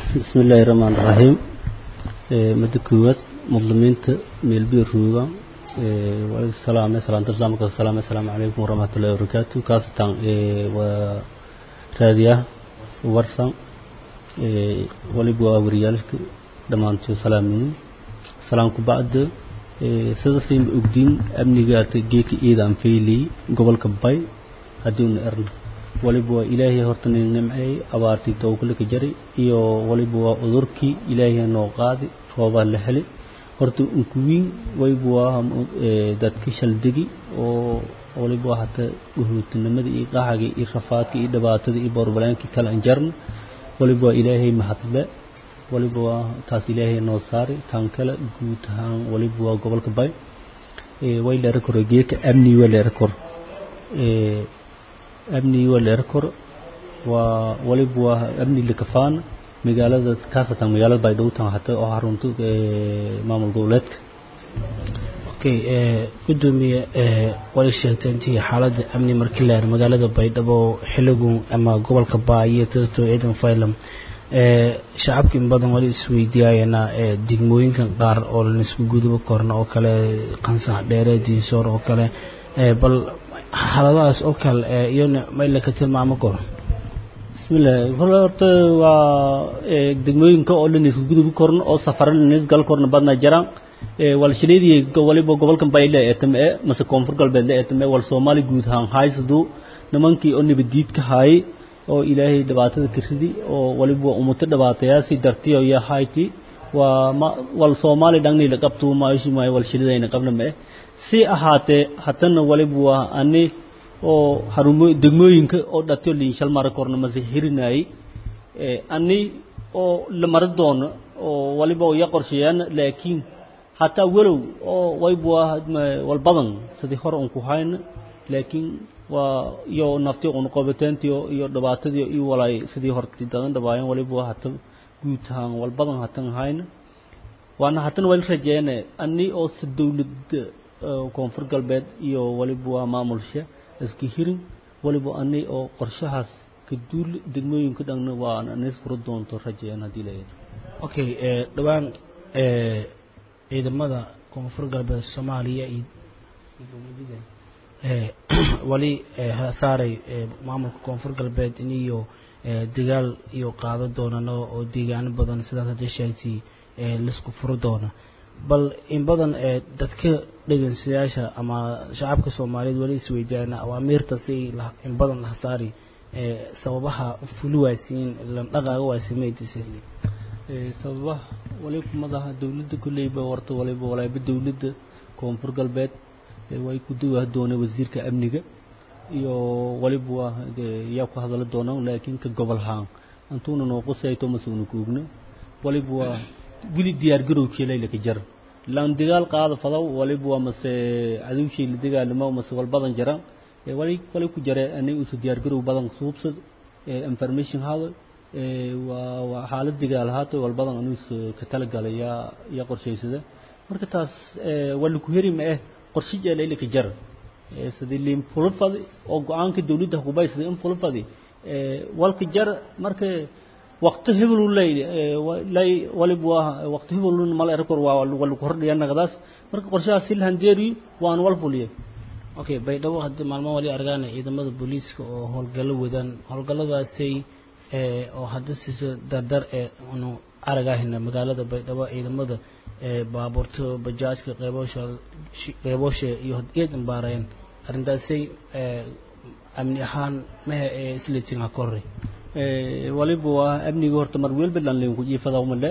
بسم الله الرحمن الرحيم مدى كوات مظلمين ميلبي الروغا والسلام سلام تسلام السلام السلام عليكم ورحمة الله وبركاته كاسة ورادية ورسا ولبوا وريالك دمانتو سلامين سلامكم بعد sida siin ogdiin amnigaata geeka iidaan fayli gobolka bay haddiuna erna waliba waa ilaahay horta nin nimceey abaartii tawkalka jari iyo waliba waa udurkii ilaahay noo qaadi roobaa la heli horta unkuwiin waliba waa dadka shaldegi oo waliba waa hata uhuutinimada iyo qaxaga iyo rafaadka iyo dhibaatada iyo boorbalaankii kala anjarna waliba waa ilaahay mahadle waliba waa taas ilaahay noo saari tan kale guud ahaan waliba waa gobolka bay way leera koro geeka amni waa leera kor amni waa leera kor waa waliba waa amni likafaan magaalada kaasatan magaalada bay dhowtan hata oo xarunta maamul goboleedka okay gudoomiye wali sheegtay intii xaaladda amni markii la magaalada baydhabo xiligu ama gobolka baayo tasto ciidan faylam shacabka in badan wali isweydiiyayana degmooyinkan qaar oo lan isku guduba korna oo kale qansax dheere diinsoor oo kale bal xaaladahaas oo kale iyona mayla ka tilmaamo kor bismillaah hore horta waa degmooyinka oo dhan isku gudubi korna oo safara lanis gal korna badna jiraan walshileedii waliba gobolkan bayle eetame mase koonfur galbeed la eetame wal soomaali guud ahaan haysadu nimankii oo nabadiid ka haayay oo ilaahay dhibaatada ka ridi oo waliba umuto dhibaatayaasi dartiyo iyo hayti waa ma wal soomaali dhangni la qabto maashi maayo wal shilidayna qabna ma si ahaatee hatana waliba waa ani oo harumo degmooyinka oo dhatiyo liinshal mara korna mase hirinayay ani oo la mara doono oo waliba ya qorsheeyaan laakiin hataa walow oo wayba waa wal badan sidii hore un ku hayna laakiin waa iyo nafti qunqobateentiyo iyo dhibaatadii iyo walaay sidii horti dadan dhabaayeen waliba hata guud ahaan wal badan hatan hayna waana hatan wali rajeeyane ani oo si dowladda koonfur galbeed iyo waliba waa maamulsha iska hirin waliba ani oo qorshahaas ka duul degmooyinka dhanna waa anis furo doonto rajeeyan haddii la yidhi okay dhawaan ciidamada koonfur galbeed soomaaliya iyo wali saaray maamulka koonfur galbeed in iyo dagaal iyo qaado doonano oo deegaano badan sidaas haddii sheegtay laisku furi doono bal in badan dadka dhegeystayaasha ama shacabka soomaaliyeed wali isweydiiyaan awaamiirta si in badan laha saari sababaha fuli waasiin dhaqaaga waasimeydisa sababaha waliba kumadaha dowladda kolleyba warta waliba walaaba dowladda koonfur galbeed way ku duwa doona wasiirka amniga iyo waliba waa yaa ku hadala doonaan laakiin ka gobol haan antuuna noo qusayto masuuna kuugna waliba waa wili diyaar garowkii layla ka jar laan dagaal qaada fadaw waliba waa mase cadowshii la dagaalamo mase wal badan jara wali wali ku jare anay usu diyaar garow badan suubsad information hada waa waa xaalad dagaal haata wal badan anuus ka talagalay yaa yaa qorshaysada marka taas wali ku heri ma eh qorshe jeelayla ka jar sidii liin fulfadi oo go-aanka dawladda hubay sidii in fulfadi walka jar marka waqti hebel lay lay walib waa waqti hebel mal erkor waa wal ku hordhiya naqdaas marka qorshaha si handeeri waan wal fuliye okay baydhabo haddii maalmo wali argaan ciidamada booliiska oo howlgallo wadaan howlgalladaasay oo hadda siisa dardar ee anu aragahayna magaalada baydhabo ciidamada baabuurta bajaajka qeyboosha qeyboosha iyo geed imbaareen arrintaasay amni ahaan mehe ee isleetin ha korre waliba waa amniga horta mar welba dhanleen ku jiifada umale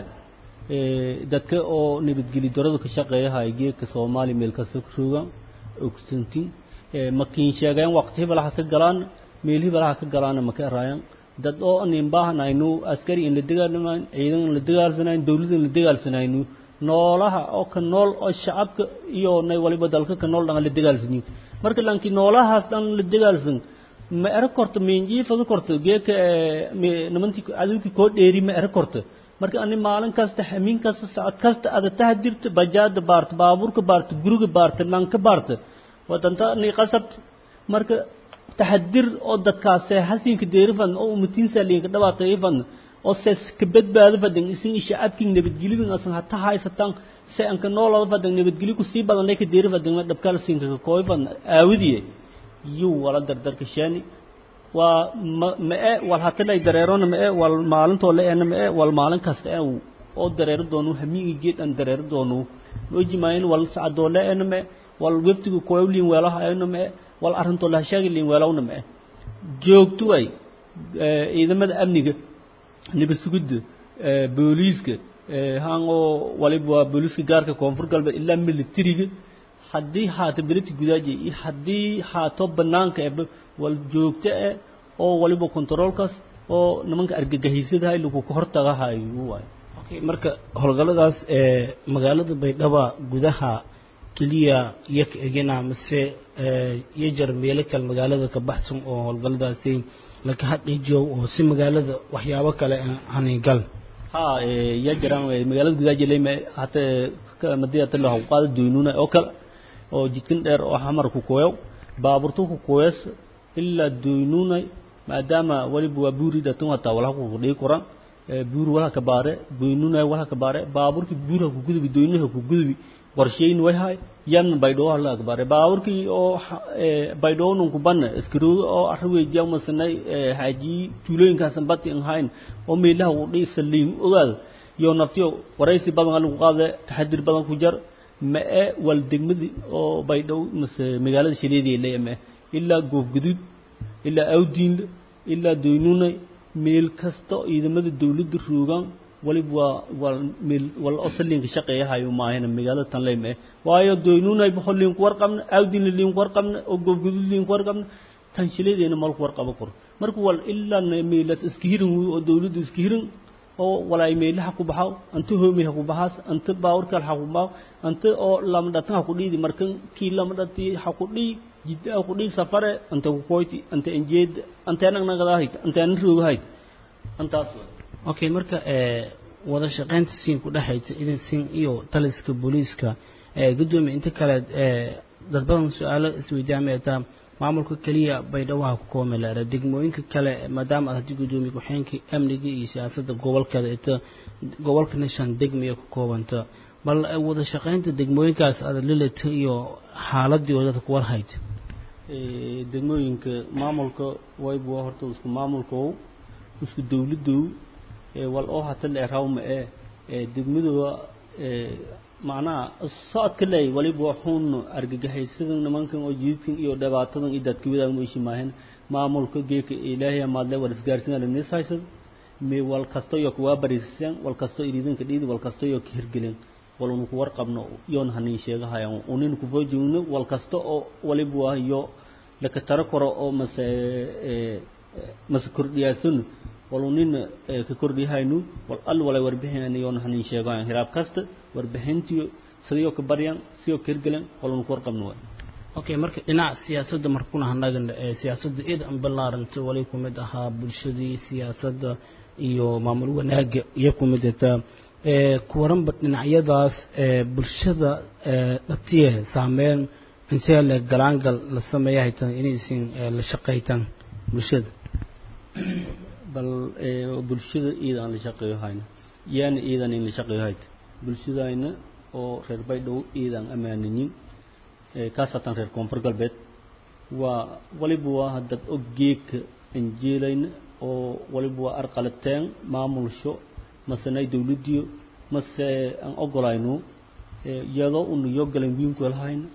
dadka oo nabadgeli darada ka shaqeeya hay geedka soomaali meel kasta ku rooga ogsantin makiin sheegeen waqti hebelaha ka galaan meel hebelaha ka galaana maka eraayan dad oo nin baahanaynu askari in la dagaalamayn ciidan in la dagaalsanayn dawlad in la dagaalsanaynu noolaha oo ka nool oo shacabka iyo nay waliba dalka ka nool dhan la dagaalsanin marka laakiin noolahaas dhan la dagaalsan ma era korto minjiifada korto geeka nimantii cadowkii koo dheeri ma era korto marka ani maalin kasta xamiin kasta saacad kasta ada tahdirta bajaada baarta baabuurka baarta guriga baarta lanka baarta wadanta ni qasabt marka taxadir oo dadkaas hasiinka deerifan oo umatiinsa liinka dhawaaqeeyfan oo sees ka badbaado fadan isin shacabkii nabadgelidin asan hata haysataan se an ka noolada fadan nabadgelyo ku sii badan ka deeri fadan dhabkala siinka ka kooy fadan aawidiye yuu wala dardarka sheeni waa ma-e wal hatilay dareerona ma-e wal maalintoo la eena ma-e wal maalin kasta e oo dareero doonu hamiigi geed aan dareero doonu maojimaayin wal sacadoo la eena ma-e wal weftiga kooy liin weelaha eena ma-e wal arrintoo la hashaagi liin weelawna ma-e joogtu ay ciidamada amniga nabad sugidda booliiska haan oo waliba waa booliiska gaarka koonfur galbeed ilaa militariga haddii haato belidka gudaaji iyo haddii haato banaanka eba wal joogto eh oo waliba controolkaas oo nimanka argagixisadahay lagu hortagahayo waay okay marka howlgalladaas ee magaalada baydhaba gudaha keliya iyo ka egina mise iyo jar meelo kale magaalada ka baxsan oo howlgalladaasi laka hadhiijow oo si magaalada waxyaabo kale aanay gal ha ya jiraan magaalada gudaaji leyma hata madiyata la qaada doynuna oo kale oo jidkan dheer oo xamar ku kooyow baaburtu ku kooyas ilaa doynunay maadaama waliba waa buuri dhatan hataa walaha ku dhigi koran buur walaha ka baare doynunay walaha ka baare baaburki buurha ku gudubi doynuha ku gudubi qorsheyn way hay yan baydhoo hala ka baare baaburki oo baydhoo nun ku banna iskiro oo arwe jamasnay haji tuulooyinkaasan bati in hayn oo meelaha uu dhii saliin ogaad iyo naftiyo waraysi badan lagu qaade taxadir badan ku jar ma e wal degmadii oo baydhow mase magaalada shaleedii leeyame ilaa goofguduud ilaa awdiinle ilaa doynunay meel kasta ciidamada dawladda roogaan waliba waa wal meel wal osalinka shaqeeyahayo maahina magaalada tan leyma waayo doynunay boqol liinku warqabna awdiinle liinku warqabna oo goofguduud liinku warqabna tan shaleedeena malku warqaba koro marka wal ilaa meelas iska hirin oo dawladda iska hirin oo walaay meelaha ku baxaw anta hoomi ha ku baxaas anta baawrkal ha ku baaw anta oo lama dhatan ha ku dhiidi markan kii lama dhati ha ku dhii jidda ha ku dhii safare anta ku koyti anta enjeed anta anag nagadahayd anta anan roogahayd antaas okay marka wada shaqaynta siin ku dhexaysa idin siin iyo taliska booliiska gudoomiye inta kale darbadan su-aalo isweydaamataa maamulka keliya baydhabo ku koomelara degmooyinka kale maadaama aad haddii gudoomiye ku-xeenkii amniga iyo siyaasadda gobolkeeda ita gobolkana shan degmiya ku koobanta bal wada shaqaynta degmooyinkaas aad lilata iyo xaaladii wadada ku warhayd degmooyinka maamulka wayba waa horta isku maamulkow isku dawladow wal oo hata la erawma ee degmadooda macnaha socodka ley waliba waxuun argagaxaysadan nimankan oo jididkan iyo dhibaatadan iyo dadka wadaag meeshi maahan maamulka geeka ilaahay maadle war isgaarsiin la nis haysad me wal kasto iyo kuwa bariisaan wal kasto iriidanka dhiidi wal kasto iyo ka hirgelin wal unu ku warqabno yoon hanin sheegahayaan unin ku foojigno wal kasto oo waliba waa iyo laka taro karo oo mase mase kordhiyaasan walunin ka kordhiyahaynu wal al walay warbixinayna yoon hanin sheegayan hiraab kasta warbixintiyo sidayoo ka baryan sidoo ka hirgelan walunu ku warqabno waay okay marka dhinaca siyaasadda markuna hanagan siyaasadda id an ballaaranta wali ku mid ahaa bulshadii siyaasadda iyo maamul wanaaga iyo ku mid ataa ku waranba dhinacyadaas bulshada dhatiye saameyn intee le galaangal la sameeya haytaan inaysin la shaqaytaan bulshada bal bulshada iida aan la shaqeeyo hayna yaana iidan in la shaqeeyo hayta bulshadayna oo reer baydhow iidaan ammaaninin kaasatan reer koonfur galbeed waa waliba waa haddad og geedka anjeelayna oo waliba waa arqalateen maamulsho masenay dawladdiyo mase aan ogolayno iyadoo una yoo galan wiin ku helhayna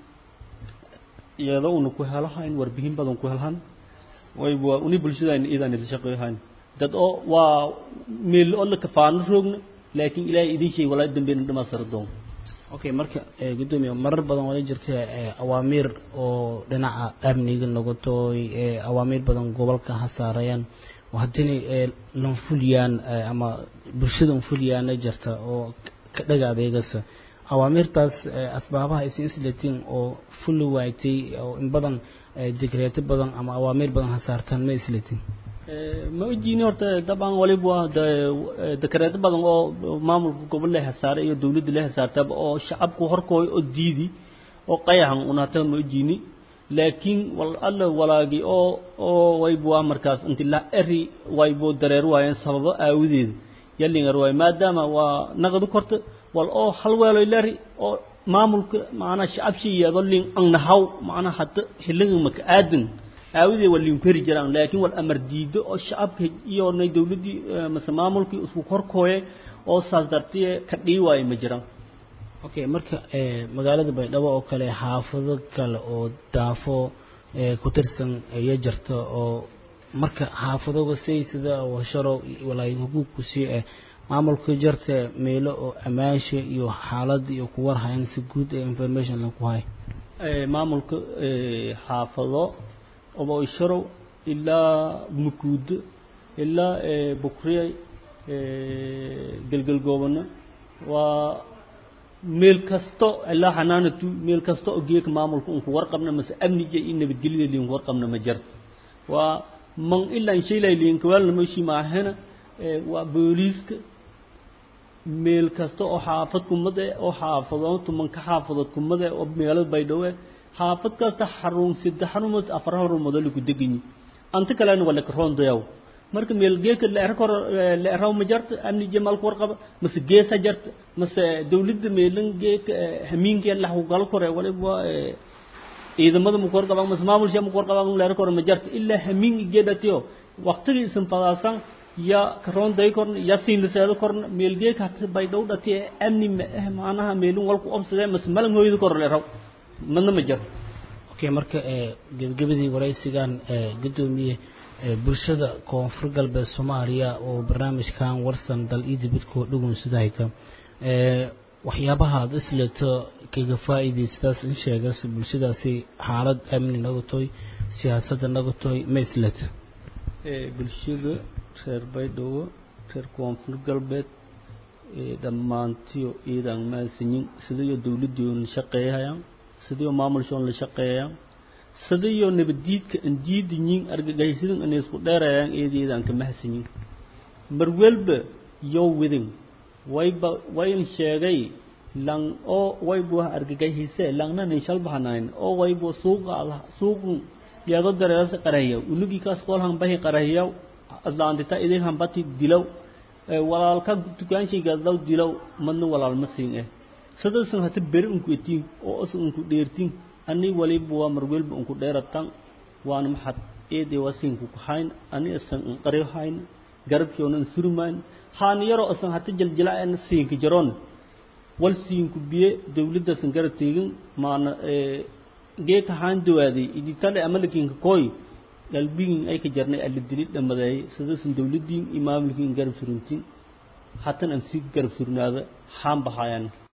iyadoo una ku helhayn warbihin badan ku helhan wayba waa uni bulshadayna iidaan la shaqeeyo hayna dad oo waa meel oo la kafaano roogna laakiin ilaahay idin sheeg walaa dambeena dhamaastira doon okay marka gudoomiye marar badan wala jirta awaamiir oo dhinaca amniga noqotooy awaamiir badan gobolka ha saarayaan haddina lanfuliyaan ama bulshada unfuliyaana jirta oo ka dhaga adeegasa awaamiirtaas asbaabaha isin islatiin oo fuli waaytay oo in badan digreeto badan ama awaamiir badan ha saartaan ma islatiin ma ojiini horta dabcan waliba waa dakareeto badan oo maamulka gobol le hasaaray iyo dawladda le hasaartaba oo shacabku horkooy oo diidi oo qayaxan unata ma ojiini laakiin wal alla walaagi oo oo waybu waa markaas inti la eri waybu dareer waayeen sababo aawadeed yalingar waay maadaama waa naqdu korta wal oo hal weeloy leri oo maamulka macnaa shacabshi iyado lin angnahaw macnaa hadda xilliga maka aadan aawadee waa linku heri jiraan laakiin wal amar diido oo shacabka iyo nay dawladdii mase maamulkii isku korkooye oo saas dartiye ka dhii waayo ma jiraan okay marka magaalada baydhabo oo kale xaafado kale oo daafo ku tirsan iyo jirta oo marka xaafadoga say sida washaro walaayo huquuqku sii eh maamulka jirta meelo oo ammaasha iyo xaalada iyo kuwar hayan si guud ee information lagu hay maamulka xaafado oboisharow ilaa mukuudo ilaa bukriyay gelgelgoobano waa meel kasto ilaa xanaanatu meel kasta oo geeka maamulka unku warqabna mase amniga iyo nabadgelyada liinku warqabna ma jarto waa man ilaa inshaylay liinkawaalna moshii maahena waa booliiska meel kasta oo xaafad kumad eh oo xaafadood tumanka xaafadood kumad eh oo magaalada baydhabo eh xaafad kasta xarun saddex xarumood afar xarumood oo lagu deganyi anta kalena waa lakaroondayaw marka meel geeka leerkor leeraw ma jarta amni jamalku warqaba mase geesa jarta mase dawladda meelan geeka hamiinka la gal kore waliba ciidamada ma kor qabaan mase maamulsha ma kor qabaan leer kore ma jarta ilaa hamiin geedatiyo waqtigii isan fadaasan ya karoon day korna ya siin liseedo korna meel geeka hata bay dhow dhati amni ma eh maanaha meelin walku obsadee mase malan hooyada kor leeraw madna ma jarta okay marka gebagabadii waraysigan gudoomiye bulshada koonfur galbeed soomaaliya oo barnaamijkan warsan dal iyo dibadkoo dhugun sida hayta waxyaabaha aad isleeto kaga faa'iidaystaas in sheegas bulshadaasi xaalad amni nagatoy siyaasadda nagatoy ma isleeta bulshada reer baydhabo reer koonfur galbeed dhammaantiyo iidan maasanyin sidayo dawladdii la shaqeeyayaan sidayo maamulshoon la shaqeeyayaan sidayo nabaddiidka aan diidayin argagaysidan inay isku dheerayaan eedeedaan ka mahsanyin mar welba yow widin wayba wayn sheegay lang oo waybu argagayhise langnanin shalbahanayn oo waybu suuqa suuqun yaado dareerasa qarahiyaw unugii kaas qoolhan bahi qarahiyaw adlaantita idin hambati dilow walaalka dukaanshigaadlaw dilow madna walaal ma siin eh sidasan hata beri unku etiin oo as unku dheertin ani waliba waa mar welba unku dheeratan waana maxad eedee waa siinku kahayn ani asan anqari hayn garabshoonan surmayn haan yaroo asan hata jaljilacena siinka jaroon wal siinku biye dawladdasan garab teegin maana geeka haan dawaaday iditale amalakinka kooy galbigin ay ka jarnay alla dili dhamadeeyay sidasan dawladdiin iyo maamulkiin garab suruntin hatan aan sii garab surnaada haan bahayaan